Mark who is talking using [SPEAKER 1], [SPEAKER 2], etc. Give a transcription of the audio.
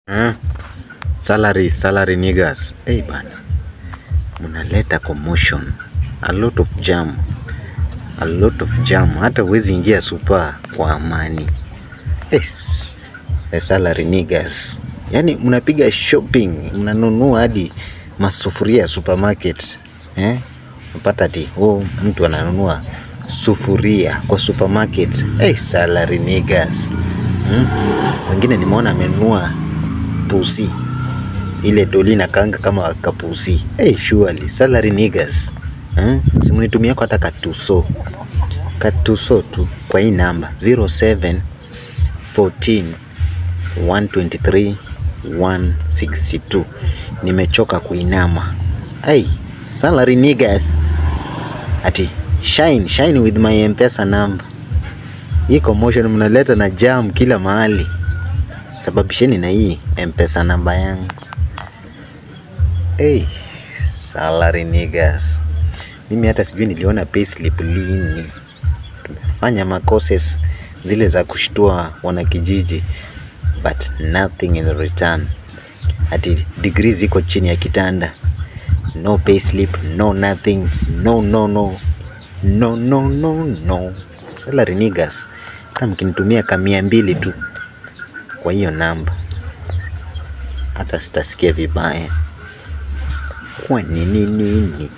[SPEAKER 1] Eh? Salary, salary niggas. Hey bana. Mnaleta commotion. A lot of jam. A lot of jam. Hata huwezi ingia super kwa amani. Yes. The salary niggas. Yaani mnapiga shopping, mnanunua hadi masufuria supermarket. Eh? Unapata ati oh, mtu ananunua sufuria kwa supermarket. Hey, salary niggas. Hmm? Wengine nimeona amenunua pusi ile doli na kanga kama kapusi. Hey, surely salary niggas. Hmm? Simunitumia kwa hata katuso katuso tu kwa hii namba 07 14 123 162. Nimechoka kuinama. Hey, salary niggas. Ati shine shine with my mpesa number. Hii commotion mnaleta na jam kila mahali, sababisheni na hii mpesa namba yangu. Hey, salary niggas. Mimi hata sijui niliona payslip lini. Tumefanya makoses zile za kushtua wanakijiji, but nothing in return. Ati degree ziko chini ya kitanda, no payslip, no nothing, no no no no no no no. Salary niggas, hata mkinitumia kamia mbili tu kwa hiyo namba, hata sitasikia vibaya. Kwa nini nini?